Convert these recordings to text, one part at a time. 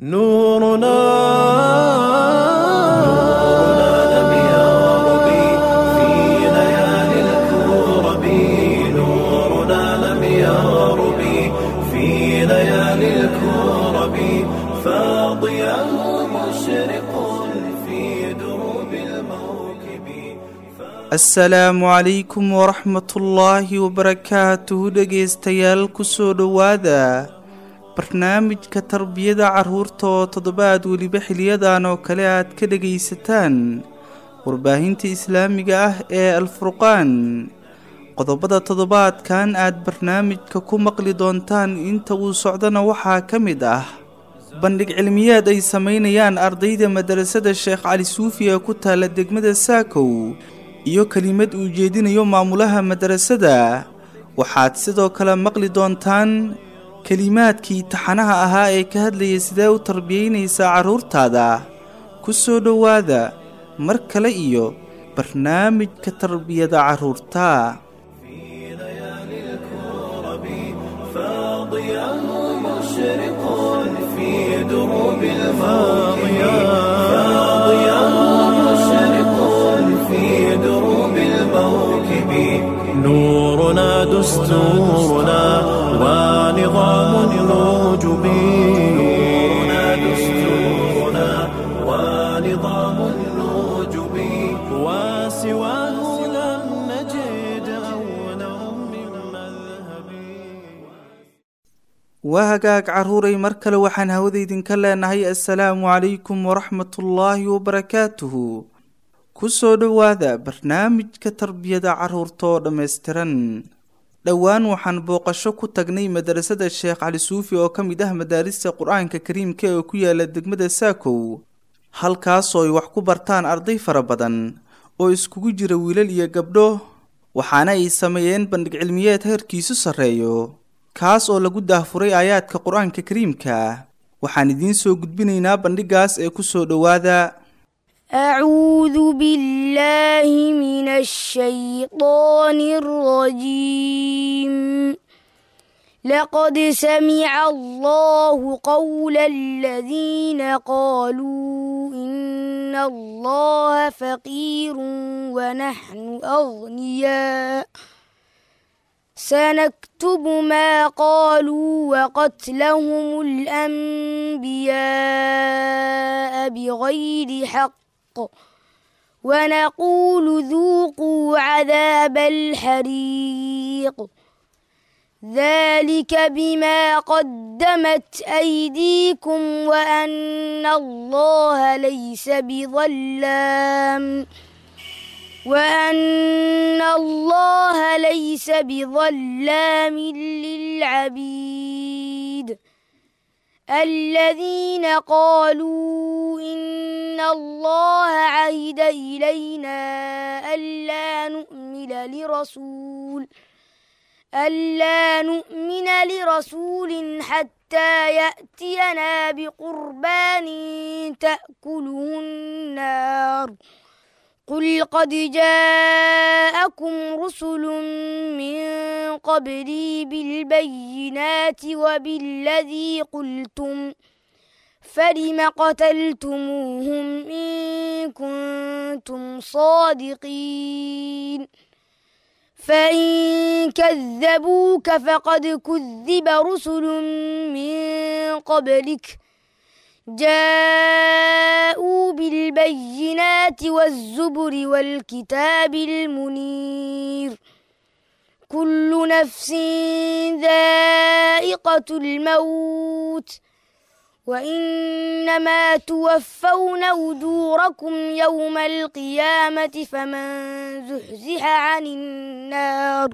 نورنا لم يغرب في ليالي الكرب نورنا لم يغرب في ليالي الكرب فاضيا مشرق في دروب الموكب asalaamu calaykum waraxmatullaahi wabarakaatuhu dhegaystayaal kusoo dhowaada barnaamijka tarbiyada carruurta oo toddobaad weliba xiliyadan oo kale aad ka dhegaysataan warbaahinta islaamiga ah ee alfurqaan qodobada toddobaadkan aad barnaamijka ku maqli doontaan inta uu socdana waxaa ka mid ah bandhig cilmiyeed ay samaynayaan ardayda madarasada sheekh cali suufi ee ku taala degmada saakow iyo kelimad uu jeedinayo maamulaha madarasada waxaad sidoo kale maqli doontaan kelimaadkii taxanaha ahaa ee ka hadlayay sidee u tarbiyaynaysaa carruurtaada ku soo dhowaada mar kale iyo barnaamijka tarbiyada carruurta فاضيا مشرق في دروب الماضية فاضيا مشرق في دروب الموكب نورنا دستورنا ونظام الوجب نورنا دستورنا ونظام الوجب وسواه لم نجد أولا من مذهب waa hagaag carruuray mar kale waxaan hawada idinka leenahay assalaamu calaykum waraxmatullaahi wabarakaatuhu ku soo dhowaada barnaamijka tarbiyada carruurta oo dhammaystiran dhowaan waxaan booqasho ku tagnay madarasada sheekh cali suufi oo ka mid ah madaarista qur-aanka kariimka ee ku yaala degmada saakow halkaasoo ay wax ku bartaan arday fara badan oo iskugu jira wiilal iyo gabdho waxaana ay sameeyeen bandhig cilmiyeed heerkiisu sarreeyo kaas oo lagu daahfuray aayaadka qur-aanka kariimka waxaan idiin soo gudbinaynaa bandhigaas ee ku soo dhowaada أعوذ بالله من الشيطان الرجيم لقد سمع الله قول الذين قالوا إن الله فقير ونحن أغنياء سنكتب ما قالوا وقتلهم الأنبياء بغير حق ونقول ذوقوا عذاب الحريق ذلك بما قدمت أيديكم وأن الله ليس بظلام وأن الله ليس بظلام للعبيد الذين قالوا إن الله عهد إلينا ألا نؤمن لرسول ألا نؤمن لرسول حتى يأتينا بقربان تأكله النار قل قد جاءكم رسل من قبلي بالبينات وبالذي قلتم فلم قتلتموهم إن كنتم صادقين فإن كذبوك فقد كذب رسل من قبلك جاءوا بالبينات والزبر والكتاب المنير كل نفس ذائقة الموت وإنما توفون أجوركم يوم القيامة فمن زحزح عن النار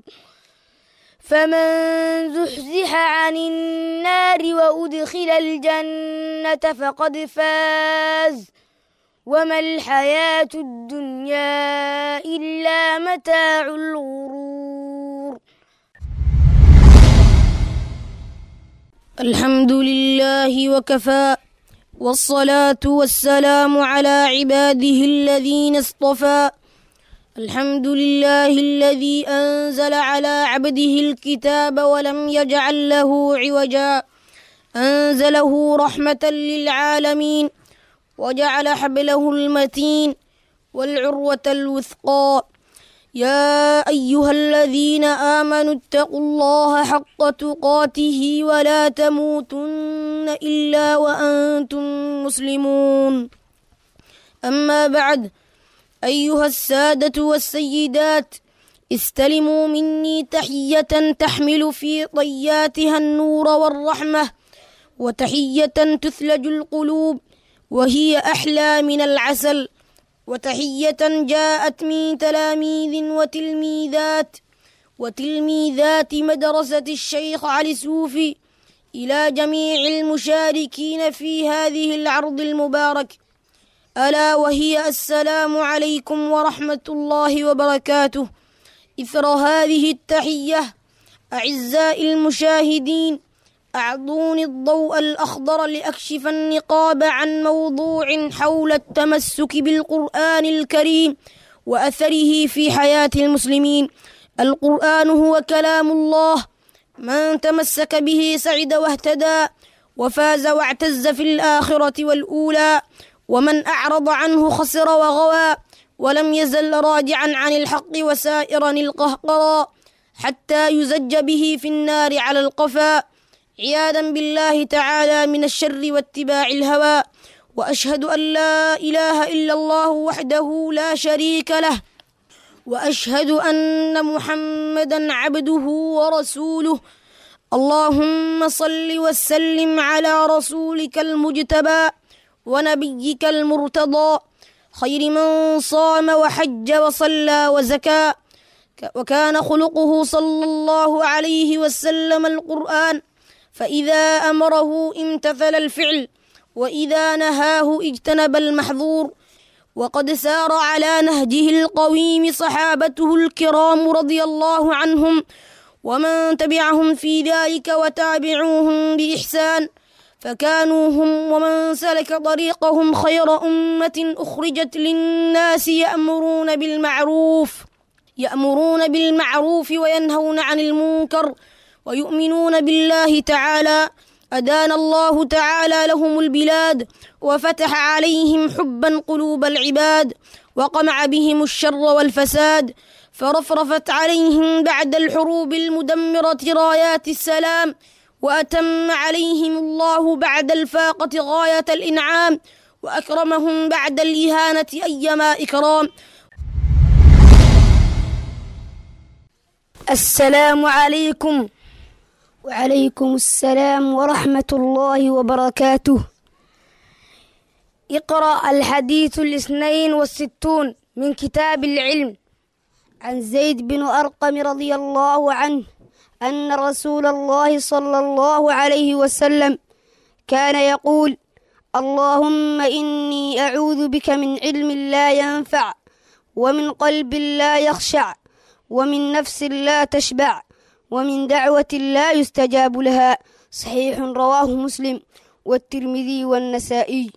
فمن زحزح عن النار وأدخل الجنة فقد فاز وما الحياة الدنيا إلا متاع الغرور الحمد لله وكفى والصلاة والسلام على عباده الذين اصطفى الحمد لله الذي أنزل على عبده الكتاب ولم يجعل له عوجا أنزله رحمة للعالمين وجعل حبله المتين والعروة الوثقى يا أيها الذين آمنوا اتقوا الله حق تقاته ولا تموتن إلا وأنتم مسلمون أما بعد أيها السادة والسيدات استلموا مني تحية تحمل في طياتها النور والرحمة وتحية تثلج القلوب وهي أحلى من العسل وتحية جاءت من تلاميذ وتلميذات وتلميذات مدرسة الشيخ علي سوفي إلى جميع المشاركين في هذه العرض المبارك ألا وهي السلام عليكم ورحمة الله وبركاته إثر هذه التحية أعزائي المشاهدين أعطوني الضوء الأخضر لأكشف النقاب عن موضوع حول التمسك بالقرآن الكريم وأثره في حياة المسلمين القرآن هو كلام الله من تمسك به سعد واهتدى وفاز واعتز في الآخرة والأولى ومن أعرض عنه خسر وغوى ولم يزل راجعا عن الحق وسائرا القهقرى حتى يزج به في النار على القفا عياذا بالله تعالى من الشر واتباع الهوى واشهد ان لا اله الا الله وحده لا شريك له واشهد ان محمدا عبده ورسوله اللهم صل وسلم على رسولك المجتبى ونبيك المرتضى خير من صام وحج وصلى وزكى وكان خلقه صلى الله عليه وسلم القرآن فإذا أمره امتثل الفعل وإذا نهاه اجتنب المحظور وقد سار على نهجه القويم صحابته الكرام رضي الله عنهم ومن تبعهم في ذلك وتابعوهم بإحسان فكانوا هم ومن سلك طريقهم خير أمة أخرجت للناس يأمرون بالمعروف يأمرون بالمعروف وينهون عن المنكر ويؤمنون بالله تعالى أدان الله تعالى لهم البلاد وفتح عليهم حبا قلوب العباد وقمع بهم الشر والفساد فرفرفت عليهم بعد الحروب المدمرة رايات السلام وأتم عليهم الله بعد الفاقة غاية الإنعام وأكرمهم بعد الإهانة أيما إكرام السلام عليكم وعليكم السلام ورحمة الله وبركاته اقرأ الحديث الاثنين والستون من كتاب العلم عن زيد بن أرقم رضي الله عنه أن رسول الله صلى الله عليه وسلم كان يقول اللهم إني أعوذ بك من علم لا ينفع ومن قلب لا يخشع ومن نفس لا تشبع ومن دعوة لا يستجاب لها صحيح رواه مسلم والترمذي والنسائي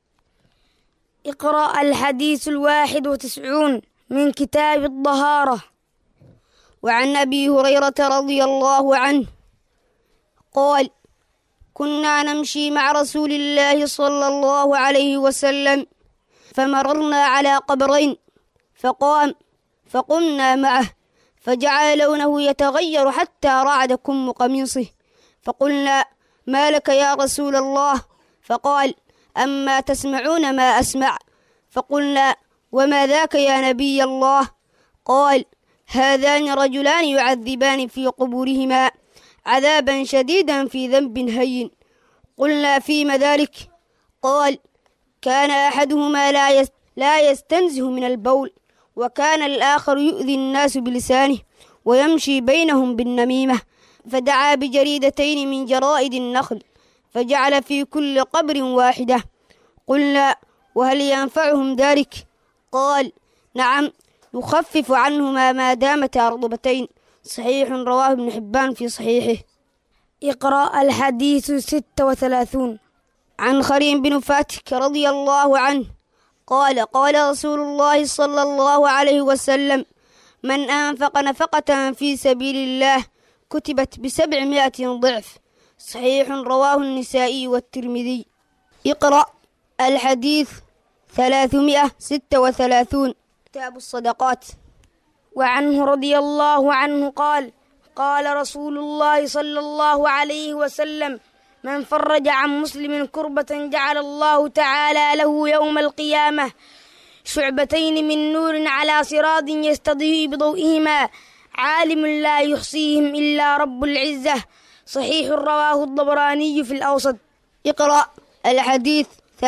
اقرأ الحديث الواحد وتسعون من كتاب الطهارة وعن أبي هريرة رضي الله عنه قال كنا نمشي مع رسول الله صلى الله عليه وسلم فمررنا على قبرين فقام فقمنا معه فجعل لونه يتغير حتى رعد كم قميصه فقلنا ما لك يا رسول الله فقال أما تسمعون ما أسمع فقلنا وما ذاك يا نبي الله قال هذان رجلان يعذبان في قبورهما عذابا شديدا في ذنب هين قلنا فيما ذلك قال كان أحدهما لا لا يستنزه من البول وكان الآخر يؤذي الناس بلسانه ويمشي بينهم بالنميمة فدعا بجريدتين من جرائد النخل فجعل في كل قبر واحدة قلنا وهل ينفعهم ذلك قال نعم يخفف عنهما ما دامتا رطبتين صحيح رواه ابن حبان في صحيحه اقرأ الحديث ستة وثلاثون عن خريم بن فاتك رضي الله عنه قال قال رسول الله صلى الله عليه وسلم من أنفق نفقة في سبيل الله كتبت بسبعمائة ضعف صحيح رواه النسائي والترمذي اقرأ الحديث ثلاثمائة ستة وثلاثون كتاب الصدقات وعنه رضي الله عنه قال قال رسول الله صلى الله عليه وسلم من فرج عن مسلم كربة جعل الله تعالى له يوم القيامة شعبتين من نور على صراط يستضيء بضوئهما عالم لا يحصيهم إلا رب العزة صحيح رواه الضبراني في الأوسط اقرأ الحديث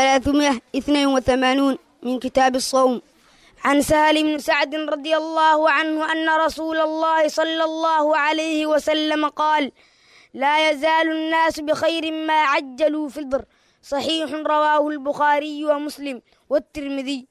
382 من كتاب الصوم عن سهل بن سعد رضي الله عنه أن رسول الله صلى الله عليه وسلم قال لا يزال الناس بخير ما عجلوا في الضر صحيح رواه البخاري ومسلم والترمذي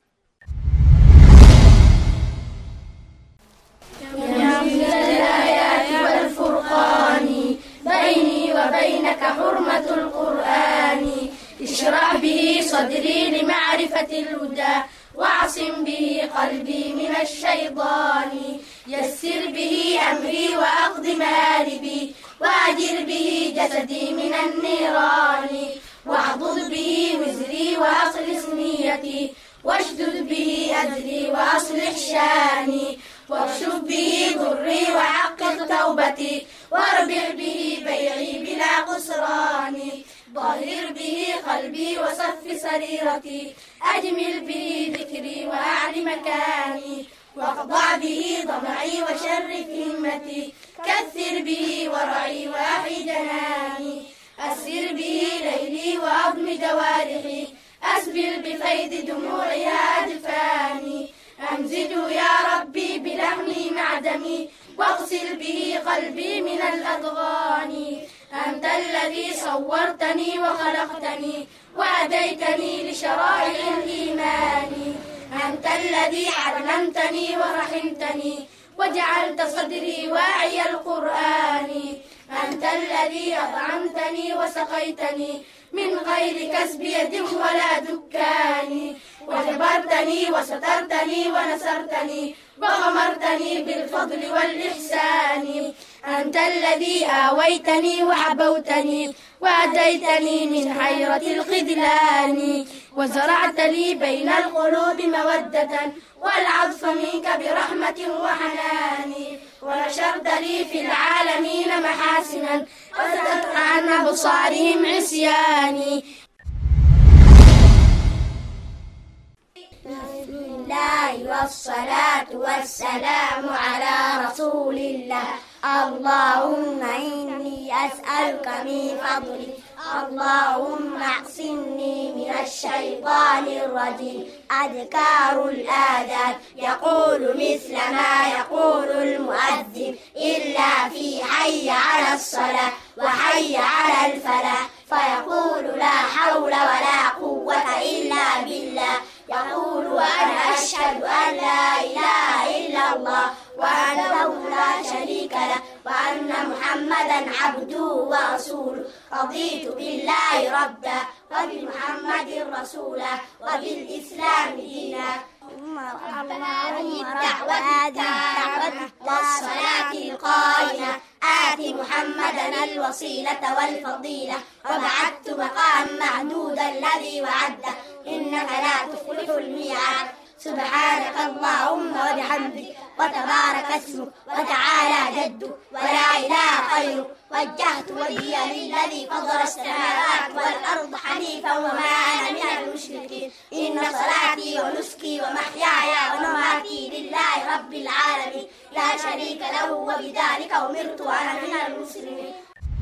والفرقان بيني وبينك حرمة القرآن اشرح به صدري لمعرفة الهدى واعصم به قلبي من الشيطان يسر به أمري وأقض مآربي وأجر به جسدي من النيران واحضض به وزري وأخلص نيتي واشدد به أجري وأصلح شاني واكشف به ضري وحقق توبتي واربح به بيعي بلا خسران ظهر به قلبي وصف سريرتي أجمل به ذكري وأعل مكاني واخضع به ضمعي وشرف همتي كثر به ورعي وأحي جناني أسر به ليلي وأضم جوارحي أسبل بفيض دموعها أجفاني أمزجه يا ربي بلحمي مع دمي واغسل به قلبي من الأضغان أنت الذي صورتني وخلقتني وهديتني لشرائع الإيمان أنت الذي علمتني ورحمتني وجعلت صدري واعي القرآن أنت الذي أطعمتني وسقيتني من غير كسب يد ولا دكان وجبرتني وسترتني ونصرتني وغمرتني بالفضل والإحسان أنت الذي آويتني وحبوتني وأديتني من حيرة الخذلان وزرعت لي بين القلوب مودة والعطف منك برحمة وحنان ونشرت لي في العالمين محاسنا وزدت عن أبصارهم عصياني بسم الله والصلاة والسلام على رسول الله اللهم إني أسألك من فضلك اللهم اعصمني من الشيطان الرجيم أذكار الآذان يقول مثل ما يقول المؤذن إلا في حي على الصلاة وحي على الفلاح فيقول لا حول ولا قوة إلا بالله يقول وأنا أشهد أن لا إله إلا الله وأنه لا شريك له وأن محمدا عبده ورسوله رضيت بالله ربا وبمحمد رسولا وبالإسلام دينا الدعوة التامة والصلاة القائمة آت محمدا الوسيلة والفضيلة وبعثت مقام معدود الذي وعده إنك لا تخلف الميعاد سبحانك اللهم وبحمدك وتبارك اسمك وتعالى جدك ولا إله غيرك وجهت وجهي للذي فضل السماوات والأرض حنيفا وما أنا من المشركين إن صلاتي ونسكي ومحياي ومماتي لله رب العالمين لا شريك له وبذلك أمرت وأنا من المسلمين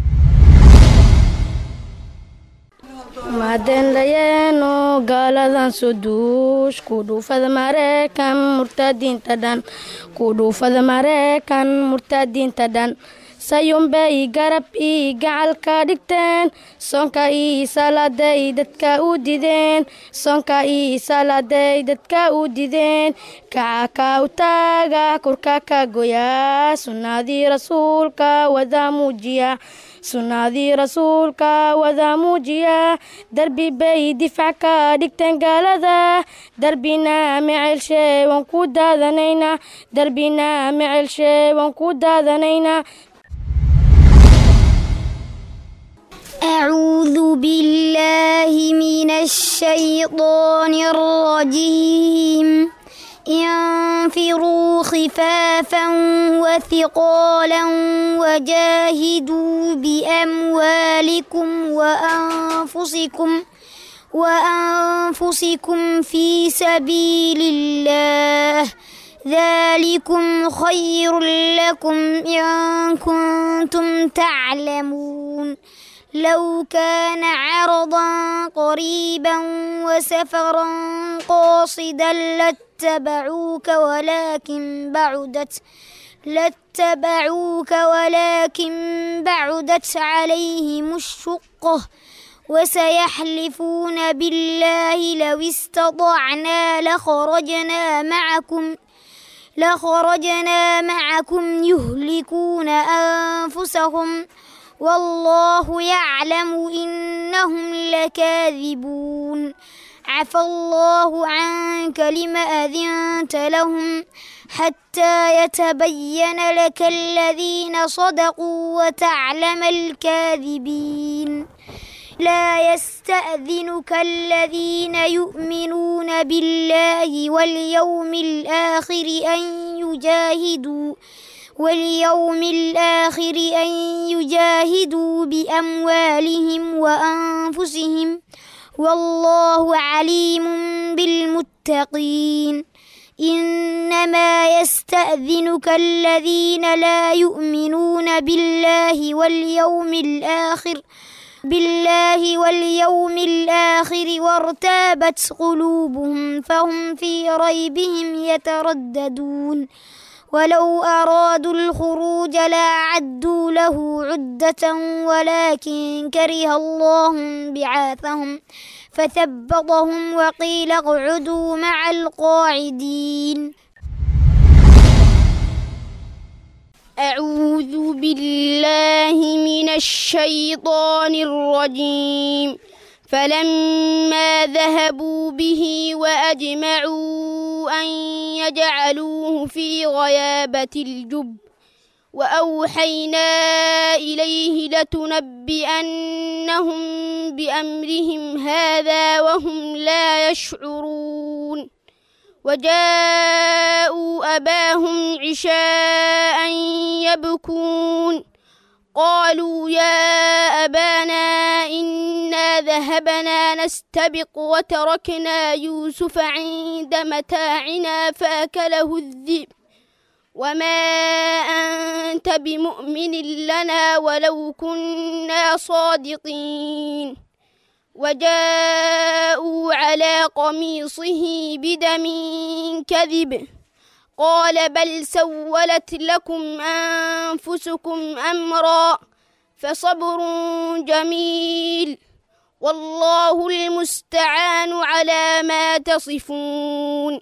maadeenlayeeno gaaladan suduush ku dhuufada mareykan murtadiinta dhan ku dhuufada mareykan murtadiinta dhan sayuunbay garab ii gacalka dhigteen soonka ii salaaday dadka u dideen soonka ii salaaday dadka u dideen kacaka u taaga kurka ka goyaa sunnadii rasuulka wada muujiya sunnadii rasuulka wada muujiya darbi bay difac ka dhigteen gaalada darbina mecelshe waan ku daadanaynaa darbina mecelshe waan ku daadanaynaa أعوذ بالله من الشيطان الرجيم انفروا خفافا وثقالا وجاهدوا بأموالكم وأنفسكم وأنفسكم في سبيل الله ذلكم خير لكم إن كنتم تعلمون لو كان عرضا قريبا وسفرا قاصدا لاتبعوك ولكن بعدت لاتبعوك ولكن بعدت عليهم الشقة وسيحلفون بالله لو استطعنا لخرجنا معكم لخرجنا معكم يهلكون أنفسهم والله يعلم إنهم لكاذبون عفى الله عنك لم أذنت لهم حتى يتبين لك الذين صدقوا وتعلم الكاذبين لا يستأذنك الذين يؤمنون بالله واليوم الآخر أن يجاهدوا واليوم الآخر أن يجاهدوا بأموالهم وأنفسهم والله عليم بالمتقين إنما يستأذنك الذين لا يؤمنون بالله واليوم الآخر بالله واليوم الآخر وارتابت قلوبهم فهم في ريبهم يترددون ولو أرادوا الخروج لأعدوا له عدة ولكن كره الله بعاثهم فثبطهم وقيل اقعدوا مع القاعدين أعوذ بالله من الشيطان الرجيم فلما ذهبوا به وأجمعوا أن يجعلوه في غيابة الجب وأوحينا إليه لتنبئنهم بأمرهم هذا وهم لا يشعرون وجاءوا أباهم عشاء يبكون قالوا يا أبانا إنا ذهبنا نستبق وتركنا يوسف عند متاعنا فأكله الذئب وما أنت بمؤمن لنا ولو كنا صادقين وجاءوا على قميصه بدم كذب قال بل سولت لكم أنفسكم أمرا فصبر جميل والله المستعان على ما تصفون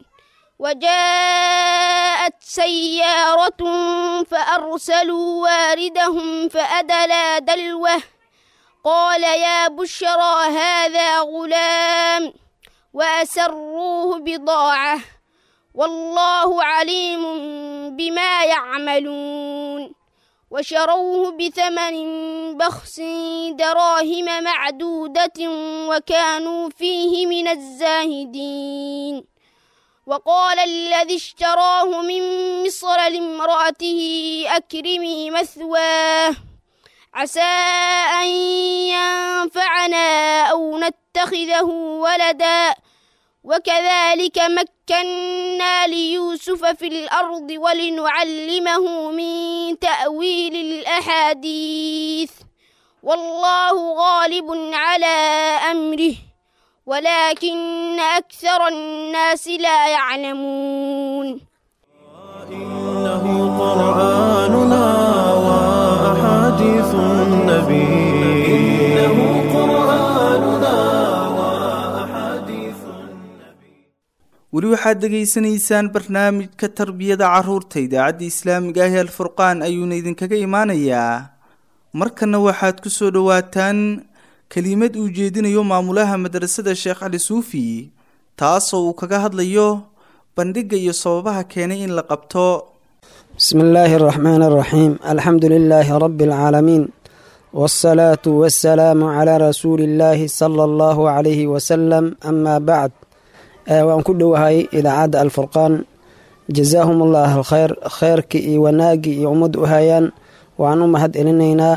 وجاءت سيارة فأرسلوا واردهم فأدلى دلوه قال يا بشرى هذا غلام وأسروه بضاعة والله عليم بما يعملون وشروه بثمن بخس دراهم معدودة وكانوا فيه من الزاهدين وقال الذي اشتراه من مصر لامرأته أكرمي مثواه عسى أن ينفعنا أو نتخذه ولدا وكذلك مكنا ليوسف في الأرض ولنعلمه من تأويل الأحاديث والله غالب على أمره ولكن أكثر الناس لا يعلمون إنه قرآننا وأحاديث النبي إنه قرآننا وأحاديث weli waxaad dhegaysanaysaan barnaamijka tarbiyada carruurta idaacadda islaamiga ah ee alfurqaan ayuuna idinkaga imaanayaa markana waxaad ku soo dhowaataan kelimad uu jeedinayo maamulaha madrasada sheekh cali suufi taasoo uu kaga hadlayo bandhigga iyo sababaha keenay in la qabto بسم الله الرحمن الرحيم الحمد لله رب العالمين والصلاة والسلام على رسول الله صلى الله عليه وسلم أما بعد وأن كل وهي إذا عاد الفرقان جزاهم الله الخير خيرك وناقي يعمد وهيان وأن مهد إلينا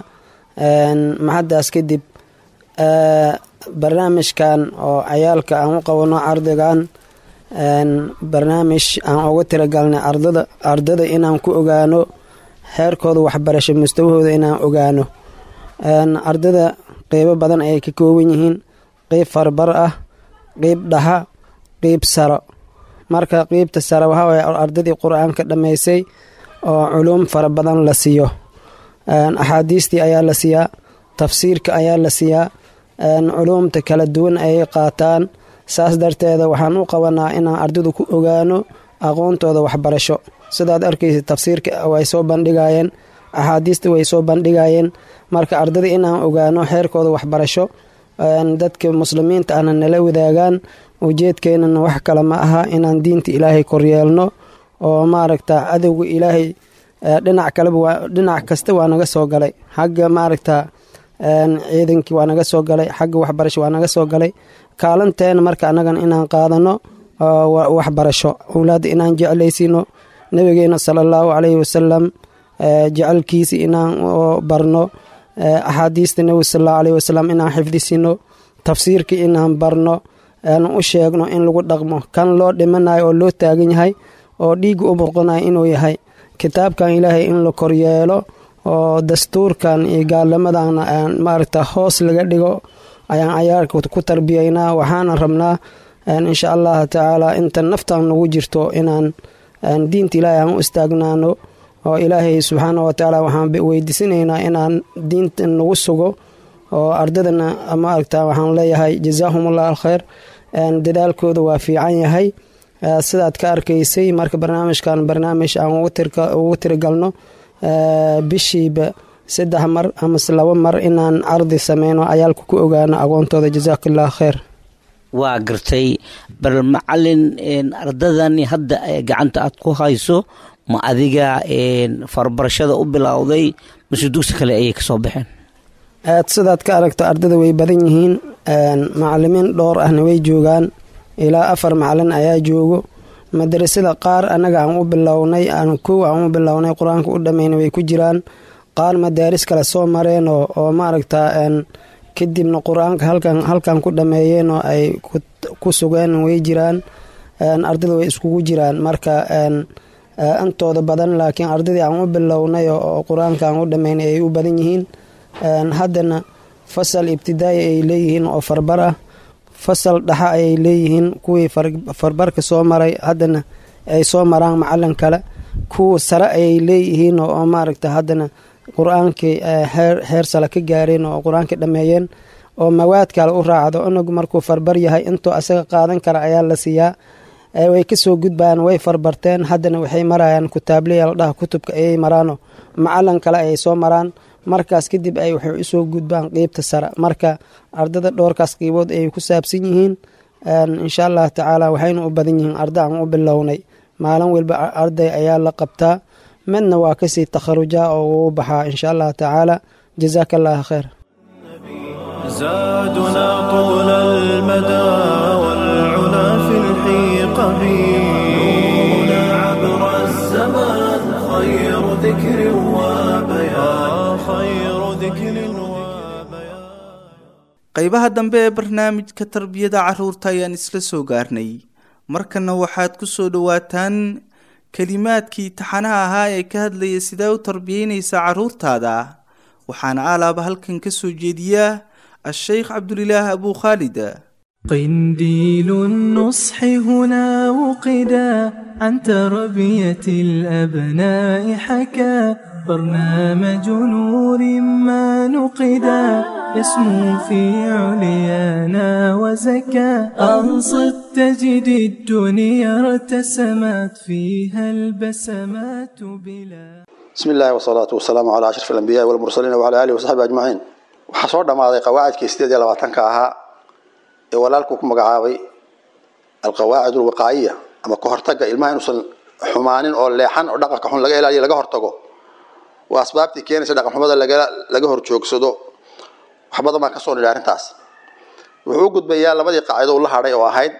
محد أسكدب برنامج كان أو عيالك أو قونا عرضان barnaamij aan uga tiragalnay ardada ardada inaan ku ogaano heerkooda waxbarasho mustawahooda inaan ogaano ardada qeybo badan ayay ka kooban yihiin qeyb farbar ah qeyb dhaha qeyb saro marka qeybta sare waxaa waye ardadii qur-aanka dhammaysay oo culuum fara badan la siiyo axaadiistii ayaa la siiyaa tafsiirka ayaa la siiyaa culuumta kala duwan ayay qaataan saas darteeda waxaan u qabanaa inaan ardadu ku ogaano aqoontooda waxbarasho sidaad arkaysa tafsiirka way soo bandhigayeen axaadiista way soo bandhigayeen marka ardada inaan ogaano xeerkooda waxbarasho dadka muslimiinta ana nala wadaagaan ujeedkeenana wax kale ma aha inaan diinta ilaahay koryeelno oo maaragta adowga ilaahay dhinac kaleba dhinac kasta waa naga soo galay xagga maaragta ciidankii waa naga soo galay xagga waxbarasho waa naga soo galay kaalanteena marka annagan inaan qaadano waxbarasho owlaadda inaan jeclaysiino nabigeena sala allahu calayhi wasalam jecelkiisa inaan barno axaadiista nebiga sal allahu alayhi wasalam inaan xifdisino tafsiirka inaan barno u sheegno in lagu dhaqmo kan loo dhimanayo oo loo taagan yahay oo dhiigga u burqanayo inuu yahay kitaabkan ilaahay in la koryeelo oo dastuurkan iyo gaalamadan maaragta hoos laga dhigo ayaan cayaarka ku tarbiyaynaa waxaana rabnaa insha allahu tacaala inta naftan nagu jirto inaan diinta ilaahay aan u istaagnaano oo ilaahay subxaana wa tacaala waxaan weydiisanaynaa inaan diinta nagu sugo oo ardadana maaragta waxaan leeyahay jazaahum allah alkhayr dadaalkooda waa fiican yahay sidaad ka arkaysay marka barnaamijkan barnaamij aan ugu tirigalno bishiiba saddex mar amase labo mar inaan cardi sameyno cayaalka ku ogaano aqoontooda jazaakillah kheyr waa gartay bal macalin ardadani hadda gacanta aad ku hayso ma adiga farbarashada u bilowday mase dugsi kale ayay kasoo baxeen aad sidaad ka aragto ardada way badan yihiin macalimiin dhowr ahna way joogaan ilaa afar macalin ayaa joogo madarasada qaar annaga aan u bilownay aan kow aan u bilownay qur-aanka u dhammayna way ku jiraan qaar madaaris kale soo mareen oo maaragta kadibna qur-aanka halkan ku dhammeeyeen oo ay ku sugeen way jiraan ardada way iskugu jiraan marka intooda badan laakiin ardadii aan u bilownay oo qur-aanka aan u dhammaynay ay u badan yihiin haddana fasal ibtidaai ay leeyihiin oo farbar ah fasal dhaxa ayay leeyihiin kuwii farbarka soo maray haddana ay soo maraan macalin kale kuwa sare ayay leeyihiin oo maaragta haddana qur-aankii heer sale ka gaareen oo qur-aanka dhammeeyeen oo mawaad kale u raacdo inagu markuu farbar yahay intuu asaga qaadan kara ayaa la siiyaa way kasoo gudbayaan way farbarteen haddana waxay marayaan kutaablayaal dhaha kutubka ayay maraano macalin kale ayay soo maraan markaas kadib ay waxay usoo gudbaan qeybta sare marka ardada dhowrkaas qeybood ayay ku saabsan yihiin insha allah tacaala waxayna u badan yihiin arda aan u bilownay maalin walba arday ayaa la qabtaa midna waa kasii takharujaa oo uu baxaa insha allah tacaala jazaaka allah khayr زادنا طول المدى والعلا في الحيق نورنا عبر الزمان خير ذكر وبيان خير ذكر وبيان qaybaha dambe ee barnaamijka tarbiyada carruurta ayaan isla soo gaarnay markana waxaad ku soo dhowaataan kelimaadkii taxanaha ahaa ee ka hadlaya sidaa u tarbiyeynaysa carruurtaada waxaana aalaaba halkan ka soo jeediya الشيخ عبد الله أبو خالد قنديل النصح هنا وقدا عن تربية الأبناء حكى برنامج نور ما نقدا يسمو في عليانا وزكى أنصت تجد الدنيا ارتسمت فيها البسمات بلا بسم الله والصلاة والسلام على أشرف الأنبياء والمرسلين وعلى آله وصحبه أجمعين waxaa soo dhammaaday qawaacidkii sideed iyo labaatanka ahaa ee walaalku ku magacaabay alqawaacid alwiqaayiya ama ka hortaga ilmaha inuusan xumaanin oo leexan oo dhaqanka xun laga ilaaliyo laga hortago waa asbaabtii keenaysa dhaqan xumada laga horjoogsado wax badan baan kasoo nidhi arrintaas wuxuu u gudbayaa labadii qaacido uu la hadhay oo ahayd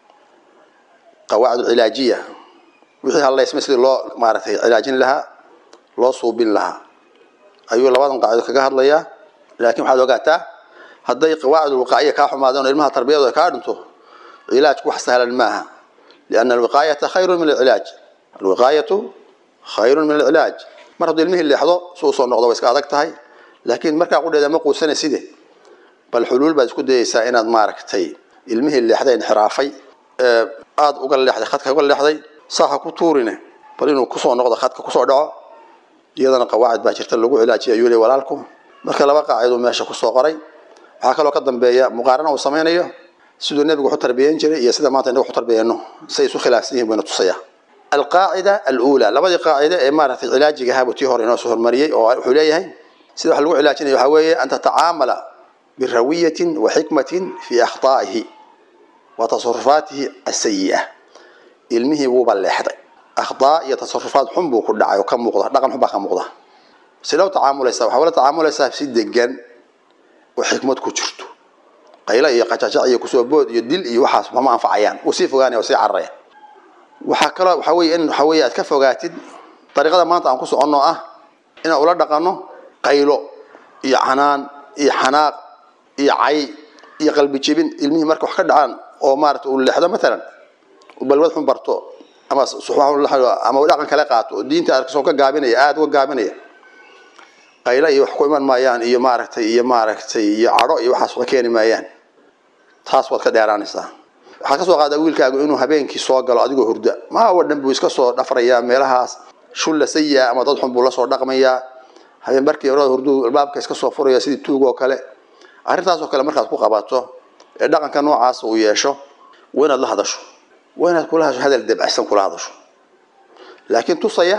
qawaacid cilaajiya wixii haleysmay sidii loo maaragtay cilaajin lahaa loo suubin lahaa ayuu labadan qaacido kaga hadlayaa laakiin waxaad ogaataa hadday qawaacid alwiqaa'iya kaa xumaadeen oo ilmaha tarbiyadooda kaa dhinto cilaajku wax sahlan maaha lianna alwiqaayata khayrun min alcilaaj alwiqaayatu khayrun min alcilaaj mar hadduu ilmihii leexdo si uu soo noqdo way iska adag tahay laakiin markaa qudheeda ma quusanaysidee bal xuluul baad isku dayeysaa inaad maaragtay ilmihii leexday inxiraafay ee aada uga leexday khadka uga leexday saaha ku tuurine bal inuu kusoo noqdo khadka kusoo dhaco iyadana qawaacid baa jirta lagu cilaajiya ayuu leey walaalku marka laba qaaciduu meesha kusoo qoray waxaa kaloo ka dambeeya muqaarana uu samaynayo siduu nebigu waxu tarbiyeyn jiray iyo sida maanta inagu waxu tarbiyeyno say isu khilaafsan yihin bayna tusaya alqaacida aluulaa labadii qaacide ee maaragtay cilaajiga ahaabuu tii hore inoo soo hormariyey oo wuxuu leeyahay sida wax lagu cilaajinaya waxaa weeye an tatacaamala birawiyatin wa xikmatin fii akhtaa'ihi wa tasarufaatihi asayi'a ilmihii wuuba leexday akhtaa iyo tasarufaad xun buu ku dhacay oo ka muuqda dhaqan xun baa ka muuqda sidee u tacaamulaysaa waxaa ula tacaamulaysaa si degan oo xikmad ku jirto qaylo iyo qajajac iyo kusoo bood iyo dil iyo waxaas mama anfacayaan wuu sii fogaanaya oo sii cararaya waxaa kaloo waxaa weeye in waxaa weeye aad ka fogaatid dariiqada maanta aan ku soconno ah inaan ula dhaqanno qaylo iyo canaan iyo xanaaq iyo cay iyo qalbi jebin ilmihii marka wax ka dhacaan oo maarata uu leexdo matalan uu balwad xun barto ama ama uu dhaqan kale qaato oo diinta arkasoo ka gaabinaya aada uga gaabinaya qaylo iyo wax ku iman maayaan iyo maaragtay iyo maaragtay iyo cadho iyo waxaas wax keeni maayaan taas waad ka dheeraanaysaa waxaad ka soo qaadaa wiilkaagu inuu habeenkii soo galo adigoo hurda maawa dhan buu iska soo dhafrayaa meelahaas shulla sayaa ama dad xun buu lasoo dhaqmayaa habeen markii hore hurduu albaabka iska soo furaya sidii tuug oo kale arrintaasoo kale markaad ku qabato ee dhaqanka noocaas uu yeesho waa inaad la hadasho waa inaad kula hadasho hadal dabacsan kula hadasho laakiin tusaya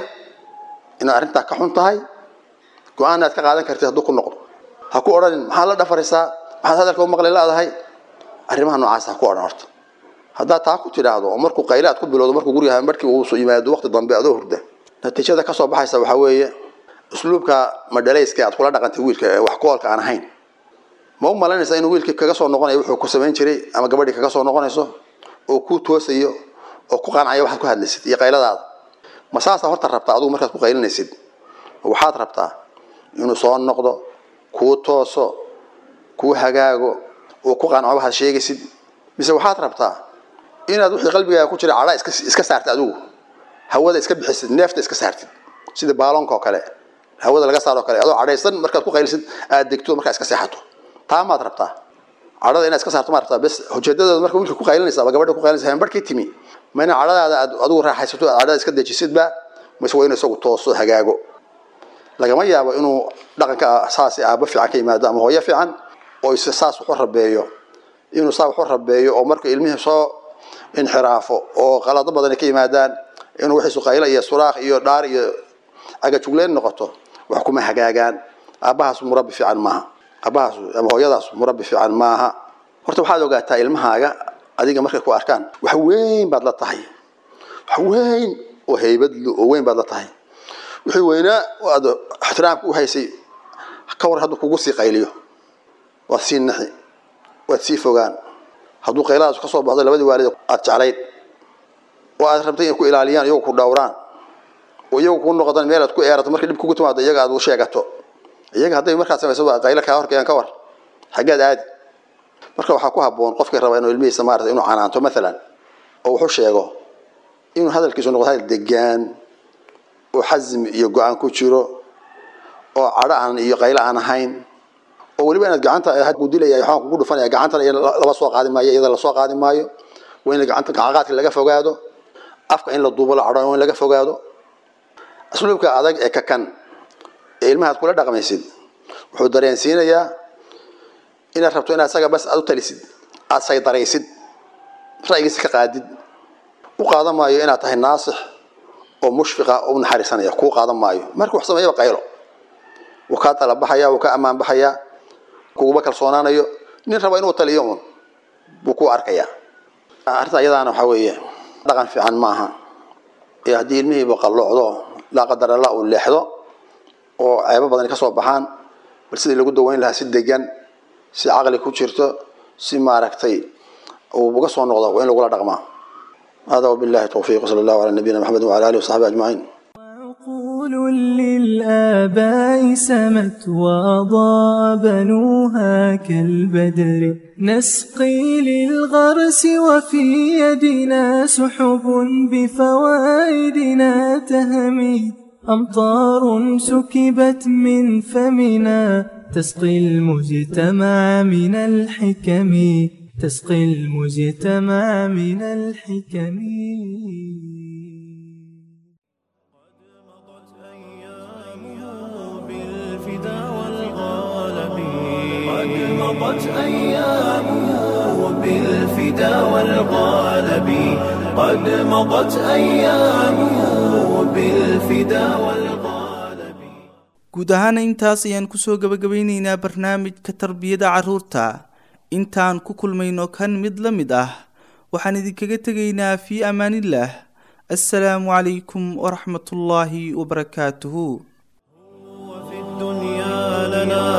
inaad arrintaa ka xun tahay go-aan aad ka qaadan kartid hadduu ku noqdo ha ku odhanin maxaad la dhafaraysaa maxaad hadalka u maqli laadahay arrimaha noocaas ha ku odhan horta haddaad taa ku tidhaahdo oo markuu qayle aad ku bilowdo markuu guriga markii uu yimaado waqti dambe adoo hurda natiijada kasoo baxaysa waxaa weeye usluubka madhalayska aad kula dhaqantay wiilka ee wax koolka aan ahayn ma u malaynaysaa inuu wiilkii kaga soo noqonayo wuxuu ku samayn jiray ama gabadhii kaga soo noqonayso oo ku toosayo oo ku qancaya waxaad ku hadlaysid iyo qayladaada ma saasaa horta rabtaa adigu markaad ku qaylinaysid waxaad rabtaa inuu soo noqdo kuu tooso kuu hagaago oo ku qanco waxaad sheegaysid mise waxaad rabtaa inaad wixii qalbigaaga ku jira cadhaa iska iska saartid adigu hawada iska bixisid neefta iska saartid sida baalonka oo kale hawada laga saaro kale adoo cadhaysan markaad ku qaylisid aad degto markaa iska seexato taa maad rabtaa cadhada inaad iska saarto maad rabtaa bes ujeedadooda marka wiilka ku qaylinaysa ama gabadha ku qaylinaysa habeenbarkii timi ma ina cadhadaada aad adigu raaxaysato aad cadhada iska dejisidba mise waa inuu isagu tooso hagaago lagama yaabo inuu dhaqanka saasi aabo fiican ka yimaado ama hooyo fiican oo is saas waxu rabeeyo inuu saa waxu rabeeyo oo marka ilmihii soo inxiraafo oo qalado badan ay ka yimaadaan inuu wixiisu qaylo iyo suraakh iyo dhaar iyo agajugleyn noqoto wax kuma hagaagaan aabbahaas murabbi fiican maaha aabbahaas ama hooyadaas murabbi fiican maaha horta waxaad ogaataa ilmahaaga adiga markay ku arkaan wax weyn baad la tahay wax weyn oo haybadlu oo weyn baad la tahay wixii weynaa aad ixtiraamka u haysay ka war hadduu kugu sii qayliyo waad sii naxi waad sii fogaan hadduu qayladaas ka soo baxdo labadii waalid aad jeclayd oo aad rabtay inay ku ilaaliyaan iyagu ku dhowraan oo iyagu ku noqdaan meel aad ku eerato markii dhib kugu timaado iyaga aad u sheegato iyaga hadday markaad samayso waa qaylo kaa horkayaan ka war xaggeed aadi marka waxaa ku habboon qofkii raba inuu ilmihiisa maarata inuu canaanto maalan oo wuxu sheego inuu hadalkiisu noqdo hadal degaan oo xasmi iyo go-aan ku jiro oo cadho aan iyo qaylo aan ahayn oo weliba inaad gacanta ku dilaya waxaan kugu dhufanaya gacantana laba soo qaadi maayo iyada lasoo qaadi maayo waa in gacanta gacaqaadka laga fogaado afka in la duubo la cadho in laga fogaado asluubka adag ee kakan ee ilmahaad kula dhaqmaysid wuxuu dareensiinayaa inaad rabto inaad isaga bas aad u talisid aad saydaraysid ra'yigiisa ka qaadid u qaadan maayo inaad tahay naasix oo mushfiqa oo u naxariisanaya kuu qaadan maayo markuu wax sameeyaba qaylo wuu kaa tala baxaya wuu ka ammaan baxayaa kuguma kalsoonaanayo nin raba inuu taliyo un buu ku arkayaa arrinta iyadaana waxaa weeye dhaqan fiican maaha ee haddii ilmihiiba qalloocdo laa qadar alla uu leexdo oo ceebo badani ka soo baxaan bal sidii lagu daweyn lahaa si degan si caqli ku jirto si maaragtay uu uga soo noqdo waa in lagula dhaqmaa hada wabillahi towfiiq sala allahu calaa nabiyina maxamedin wala alihi wasaxbi ajmaciin عقول للآباء سمت وأضاء بنوها كالبدر نسقي للغرس وفي يدنا سحب بفوائدنا تهمي أمطار سكبت من فمنا تسقي المجتمع من الحكم تسقي المجتمع من الحكم بالفدا والغالب قد مضت أيامه بالفدا والغالب قد مضت أيامه بالفدا والغالب guud ahaana intaas ayaan kusoo gabagabeyneynaa barnaamijka tarbiyada carruurta intaan ku kulmayno kan mid la mid ah waxaan idinkaga tegaynaa fii amaanillaah assalaamu calaykum waraxmatullaahi wabarakaatuhu وفي الدنيا لنا